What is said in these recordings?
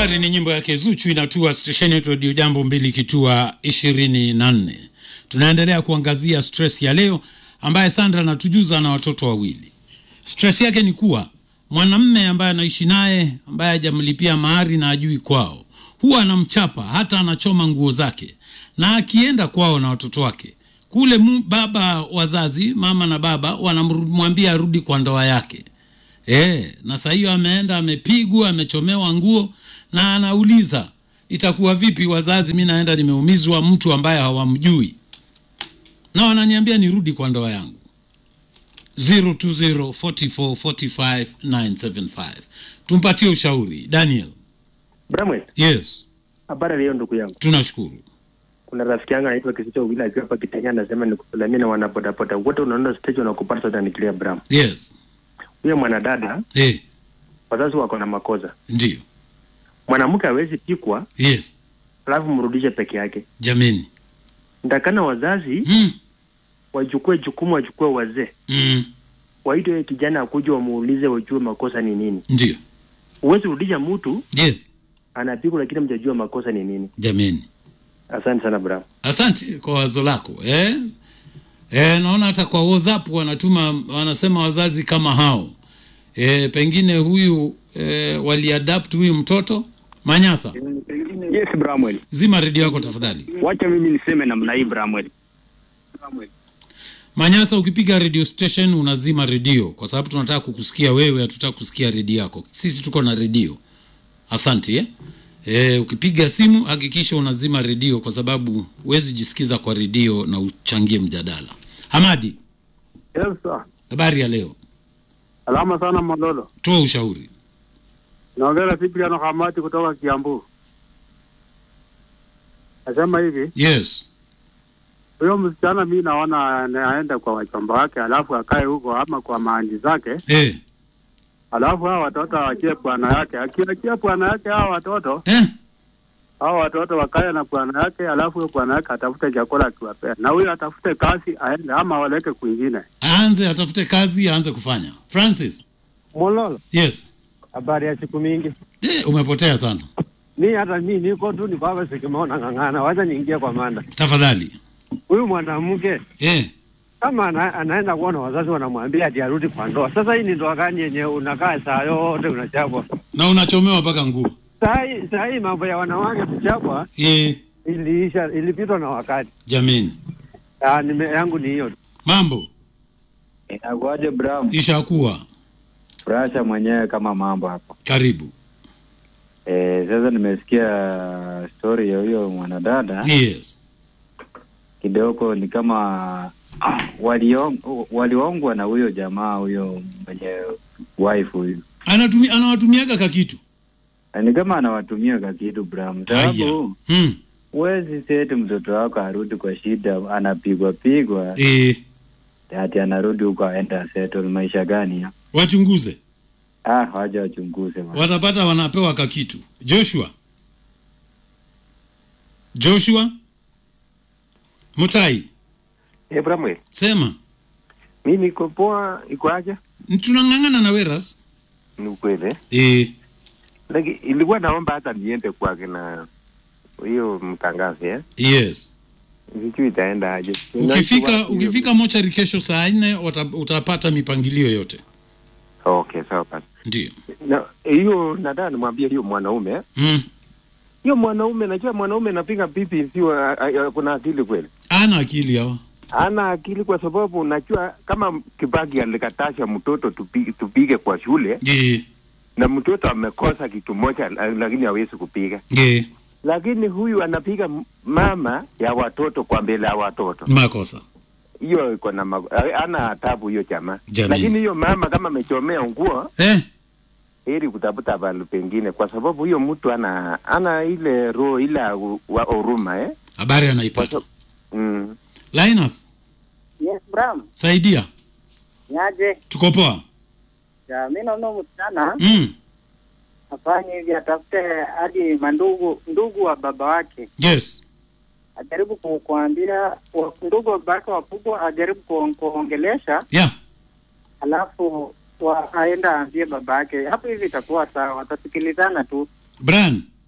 Safari ni nyimbo yake Zuchu inatua stesheni yetu Radio Jambo mbili kitua ishirini na nne. Tunaendelea kuangazia stress ya leo ambaye Sandra anatujuza na watoto wawili. Stress yake ni kuwa mwanamme ambaye anaishi naye ambaye hajamlipia mahari na ajui kwao, huwa anamchapa hata anachoma nguo zake, na akienda kwao na watoto wake kule mu, baba wazazi mama na baba wanamwambia arudi kwa ndoa yake. E, na saa hiyo ameenda amepigwa, amechomewa nguo, na anauliza itakuwa vipi wazazi, mi naenda nimeumizwa, mtu ambaye hawamjui, na wananiambia nirudi kwa ndoa yangu. 0204445975 tumpatie ushauri Daniel. Bramwell, Yes, habari leo ndugu yangu. tunashukuru. Kuna rafiki yangu anaitwa Kisicho Wila akiwa hapa Kitanya anasema nikusalamia na wanabodaboda wote unaona stage wanakupata sasa nikilia Bram. Yes, Huyo mwanadada eh, wazazi wako na makosa. ndio. Mwanamke hawezi pikwa Yes, alafu mrudishe peke yake. jameni. Ndakana wazazi Mm, wachukue jukumu, wachukue wazee, mm, waite kijana akuja wamuulize, wajue makosa ni nini. ndio. Huwezi rudisha mtu Yes, anapigwa lakini mjajua makosa ni nini. jameni. Asante sana Bram. Asante kwa wazo lako eh? Eh, naona hata kwa WhatsApp wanatuma wanasema wazazi kama hao eh, pengine huyu eh, waliadapt huyu mtoto Manyasa. Yes, Bramwell. Zima redio yako tafadhali. Wacha mimi niseme namna hii Bramwell. Manyasa, ukipiga radio station unazima redio kwa sababu tunataka kukusikia wewe, hatutaka kusikia redio yako. Sisi tuko na redio. Asante eh? Eh, ukipiga simu hakikisha unazima redio kwa sababu huwezi jisikiza kwa redio na uchangie mjadala. Hamadi, Yes, sir. habari ya leo, Salama sana Mololo. toa ushauri. Naongea Cypriano Kamati kutoka Kiambu. Nasema hivi, Yes. huyo msichana mi naona anaenda kwa wachomba wake, alafu akae huko ama kwa maanji zake, Eh. alafu hawa watoto awachie bwana yake. Akiachia bwana yake hawa watoto Eh. hawa watoto wakae na bwana yake, alafu huyo bwana yake atafute chakula akiwapea, na huyo atafute kazi aende, ama waleke kwingine. Aanze atafute kazi, aanze kufanya. Francis. Mololo, Yes. habari ya siku mingi. Eh, umepotea sana. Mi hata mi niko tu niko hapa sikimeona ng'ang'ana, wacha niingie kwa manda. Tafadhali. Huyu mwanamke Eh. kama ana, anaenda kuona wazazi wanamwambia ati arudi kwa ndoa. Sasa hii ni ndoa gani yenye unakaa saa yote unachapwa? Na unachomewa mpaka nguo. Saa hii saa hii mambo ya wanawake kuchapwa Eh, iliisha, ilipitwa na wakati. jameni. Ah, nime yangu ni hiyo. tu. Mambo Inakuaje Bram? ishakuwa. Rasha mwenyewe kama mambo hapo. Karibu. Eh, sasa nimesikia story ya huyo mwanadada Yes. kidogo ni kama waliong- waliongwa na huyo jamaa huyo mwenye wife huyu. Anatumi, anawatumiaga kakitu. Ni kama anawatumia kakitu Bram. Haya. Sababu Hmm. huwezi seti mtoto wako arudi kwa shida anapigwa pigwa Eh, ati anarudi huko aenda settle maisha gani ya? wachunguze. Ah, waje wachunguze bwana. Watapata wanapewa kakitu. Joshua. Joshua. Mutai. Eh, Bramwell, Sema. mi niko poa, iko aje? Tunang'ang'ana na Weras. Ni ukweli. Eh. Lakini ilikuwa naomba hata niende kwake na hiyo mtangazi eh? Yes. Sijui itaenda aje. Ukifika Unajua- ukifika mochari kesho saa nne wata- utapata mipangilio yote. Okay, sawa basi. Ndio. Na hiyo nataka nimwambie hiyo mwanaume Mm. hiyo mwanaume, najua mwanaume anapiga pipi, sio a- a- kuna akili kweli? Ana akili hawa. Ana akili kwa sababu najua kama Kibaki alikatasha mtoto tupige, tupige kwa shule Eh. na mtoto amekosa kitu moja, la- lakini hawezi kupiga, Eh. lakini huyu anapiga m- mama ya watoto kwa mbele ya watoto. Makosa. Hiyo iko na ma- ana tabu hiyo jamaa, Jamii. lakini hiyo mama kama amechomea nguo Eh. heri kutafuta pahali pengine, kwa sababu huyo mtu ana ana ile roho ile ya u- wa huruma eh? Habari Kwa anaipata. sababu- mm. Linus, Yes, Bram. saidia. Niaje? Tuko poa. Ya, mi naona huyu msichana Mm. afanye hivi, atafute hadi mandugu ndugu wa baba wake, Yes. ajaribu ku- kuambia wa- ndugu wa baba wake wakubwa, ajaribu ku- kuongelesha, Yeah. alafu wa, aenda aambie baba yake. Hapo hivi itakuwa sawa, watasikilizana tu. Brian,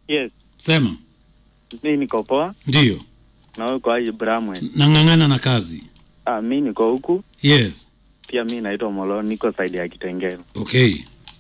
Yes, sema mi niko poa ndiyo na wewe uko aje Bramwell? nang'ang'ana na kazi Ah, mi niko huku yes pia, mi naitwa Molo, niko saidi ya Kitengela. okay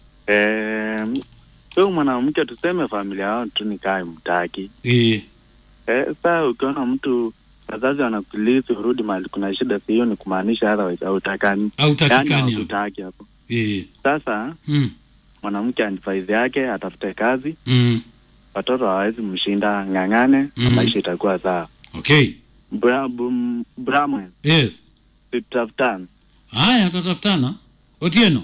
Eh, huyu mwanamke tuseme familia yao tu nikae mtaki. e, Eh, saa ukiona mtu wazazi wanakulisi urudi mahali kuna shida, si hiyo ni kumaanisha otherwise hautakani, hautakikani hapo hawakutaki hapo. e, Sasa mm, mwanamke advice yake atafute kazi, mm, watoto hawawezi mshinda, ng'ang'ane na Mhm. maisha itakuwa sawa. okay Bra, bum, Bramwell, yes tutafutane. haya tutatafutana otieno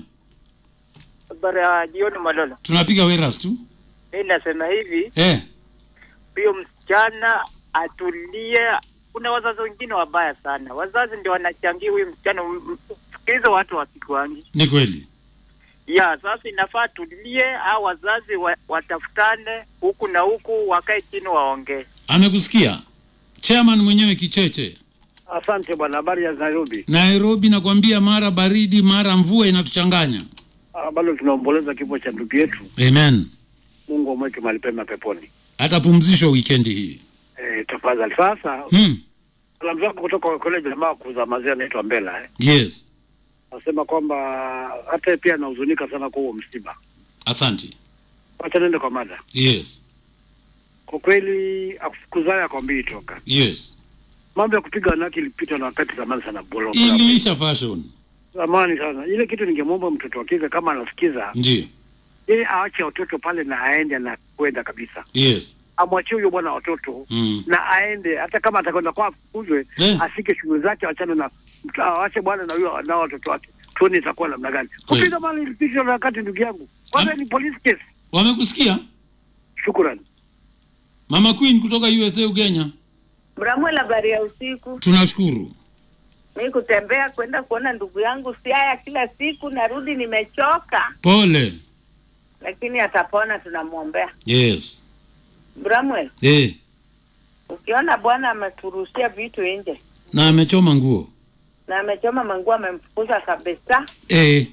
Habari ya jioni Malolo. tunapiga weras tu Mi nasema hivi, eh, huyo msichana atulie. Kuna wazazi wengine wabaya sana, wazazi ndio wanachangia huyu msichana. M- m- Sikiliza watu wasikuangi ni kweli ya sasa, inafaa atulie, au wazazi wa, watafutane huku na huku, wakae chini waongee. amekusikia chairman mwenyewe kicheche Asante bwana, habari ya Nairobi. nairobi nakwambia mara baridi mara mvua inatuchanganya Ah, bado tunaomboleza kifo cha ndugu yetu. amen Mungu amweke mahali pema peponi. atapumzishwa wikendi hii Eh, tafadhali. Sasa hmm. salamu zako kutoka kwa kule jamaa wa kuuza maziwa anaitwa Mbela eh. yes Nasema kwamba hata yeye pia anahuzunika sana kwa huo msiba. asante Wacha nende kwa mada. yes Kwa kweli akufukuzaye akwambii toka. yes Mambo ya kupiga wanawake ilipitwa na wakati zamani sana bolo. iliisha fashion Zamani sana. Ile kitu ningemwomba mtoto wa kike kama anasikiza, ndio yeye aache watoto pale na aende na kwenda kabisa. yes Amwachie huyo bwana watoto mm. na aende hata kama atakwenda kwa afukuzwe Eh. ashike shughuli zake, achane na mtu- awache bwana na huyo na watoto wake, tuone itakuwa namna gani. Kweli. Kupiga mali ilipitwa na wakati, ndugu yangu, kwanza Am- ni police case. wamekusikia Shukrani. mama queen kutoka usa ugenya Bramwel, habari ya usiku. tunashukuru Mi kutembea kwenda kuona ndugu yangu Siaya kila siku, narudi nimechoka, pole lakini atapona, tunamwombea. yes Bramwel, eh. ukiona bwana amefurushia vitu nje na amechoma nguo na amechoma manguo, amemfukuza kabisa. eh.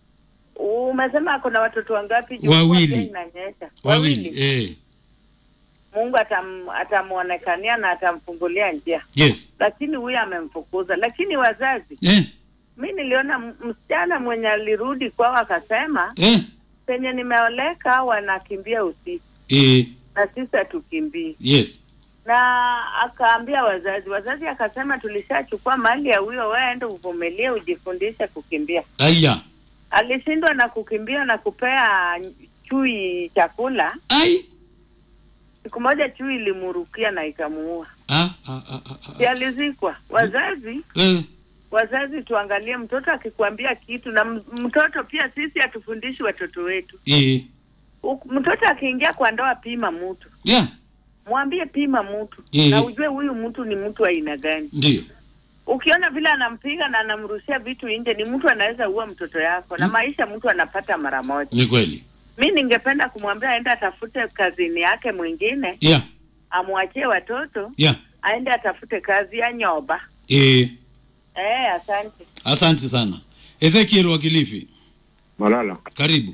Umesema kuna watoto wangapi? Juu Wawili. mvua pia inanyesha. wawili eh. Mungu atam, atamuonekania na atamfungulia njia, yes lakini huyu amemfukuza. Lakini wazazi, eh. mi niliona m- msichana mwenye alirudi kwao akasema Eh. penye nimeoleka wanakimbia usiku Eh. na sisi hatukimbii, yes na akaambia wazazi. Wazazi akasema tulishachukua mali ya huyo, wewe ende uvumilie, ujifundishe kukimbia. aya Alishindwa na kukimbia na kupea chui chakula. ai Siku moja chui ilimurukia na ikamuua, ah, ah, ah, ah, si ah. alizikwa. Wazazi Eh. wazazi, tuangalie mtoto akikwambia kitu, na m- mtoto pia, sisi hatufundishi watoto wetu. Eh. U- Mtoto akiingia kwa ndoa, pima mtu yeah mwambie pima mtu Mhm. na ujue huyu mtu ni mtu wa aina gani. ndio Ukiona vile anampiga na anamrushia vitu nje, ni mtu anaweza ua mtoto yako na Mm. maisha mtu anapata mara moja. ni kweli Mi ningependa kumwambia aende atafute kazini yake mwingine, yeah amwachie watoto, yeah aende atafute kazi ya nyoba. eh. Eh, asante. asante sana ezekiel wa kilifi Mololo, karibu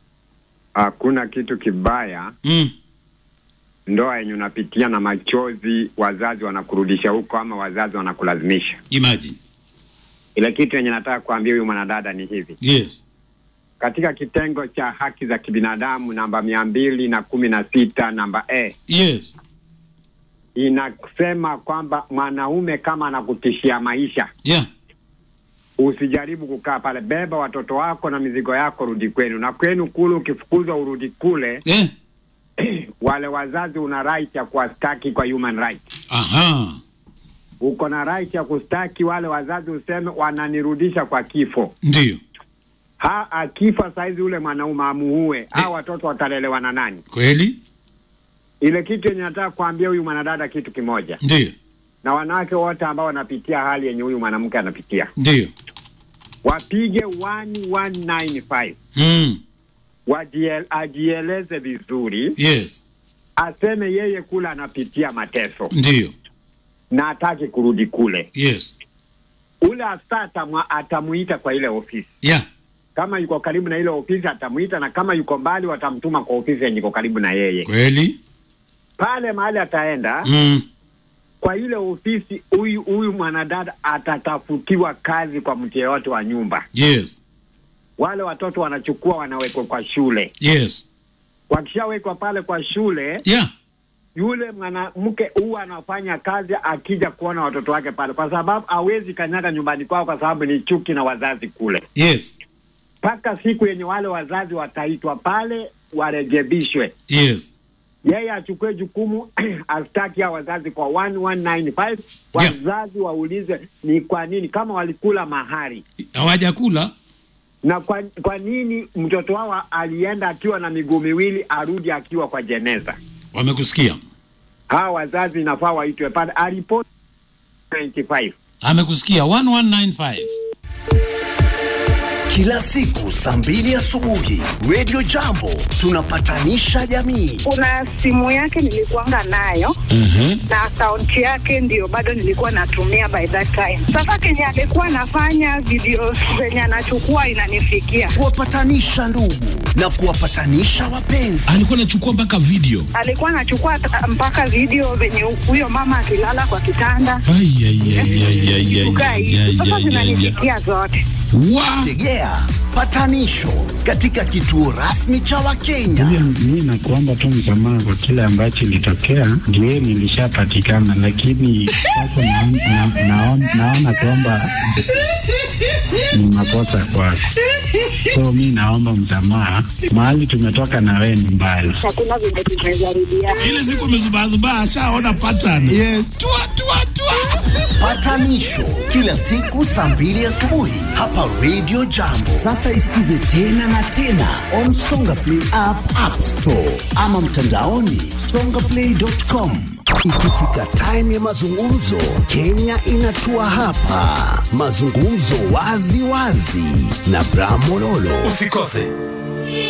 hakuna kitu kibaya mm. ndoa yenye unapitia na machozi, wazazi wanakurudisha huko ama wazazi wanakulazimisha. imagine Ile kitu yenye nataka kuambia huyu mwanadada ni hivi, yes katika kitengo cha haki za kibinadamu namba mia mbili na kumi na sita namba e yes inasema kwamba mwanaume kama anakutishia maisha, yeah usijaribu kukaa pale, beba watoto wako na mizigo yako, rudi kwenu. Na kwenu kule, ukifukuzwa urudi kule, eh. wale wazazi una right ya kuwastaki kwa human right. aha Uko na right ya kustaki wale wazazi, useme wananirudisha kwa kifo. ndio Ha, akifa saizi ule mwanaume amuue, hao watoto watalelewa na nani? kweli Ile kitu yenye nataka kuambia huyu mwanadada kitu kimoja, ndio na wanawake wote ambao wanapitia hali yenye huyu mwanamke anapitia, ndio wapige 1195 mm. wajiel, ajieleze vizuri, yes aseme yeye kule anapitia mateso ndio na hataki kurudi kule. yes Ule afisa atamwa- atamuita kwa ile ofisi, yeah kama yuko karibu na ile ofisi atamuita, na kama yuko mbali watamtuma kwa ofisi yenye iko karibu na yeye. kweli pale mahali ataenda mm. kwa ile ofisi, huyu huyu mwanadada atatafutiwa kazi kwa mtu yeyote wa nyumba. yes Wale watoto wanachukua wanawekwa kwa shule, yes wakishawekwa pale kwa shule yeah yule mwanamke huwa anafanya kazi akija kuona watoto wake pale, kwa sababu hawezi kanyaga nyumbani kwao, kwa sababu ni chuki na wazazi kule, yes mpaka siku yenye wale wazazi wataitwa pale warekebishwe. yes Yeye achukue jukumu astaki ya wazazi kwa 1195 wazazi waulize ni kwa nini, kama walikula mahari hawajakula na kwa, kwa nini mtoto wao alienda akiwa na miguu miwili arudi akiwa kwa jeneza. wamekusikia Hawa wazazi inafaa waitwe pale aripoti 95 amekusikia 1195 Kila siku saa mbili asubuhi Radio Jambo tunapatanisha jamii. kuna simu yake nilikuanga nayo na akaunti yake ndio bado nilikuwa natumia by that time. Sasa kenye alikuwa anafanya video zenye anachukua inanifikia, Kuwapatanisha ndugu na kuwapatanisha wapenzi. alikuwa anachukua mpaka video alikuwa anachukua ta- mpaka video venye huyo mama akilala kwa kitanda Ai, ai, ai, ai, ai, ai, kukaa ai, hivi. ai, Sasa ai, ai, ai. zinanifikia zote. Wa- Tegea patanisho katika kituo rasmi cha Wakenya. Mi nakuomba tu msamaha kwa kile ambacho ilitokea, ndio nilishapatikana, lakini sasa naon- na- naon- naona kwamba ni makosa kwako, so mi naomba msamaha. Mahali tumetoka na wewe ni mbali. Hakuna vile tumezarudia. ile siku amezubazubaa ashaona pattern yes. tua, tua, tua. Patanisho kila siku saa mbili asubuhi hapa Radio Jambo. Sasa isikize tena na tena on Songa Play app, App Store ama mtandaoni songaplay.com. Ikifika time ya mazungumzo, Kenya inatua hapa. Mazungumzo wazi wazi na Bram Mololo. Usikose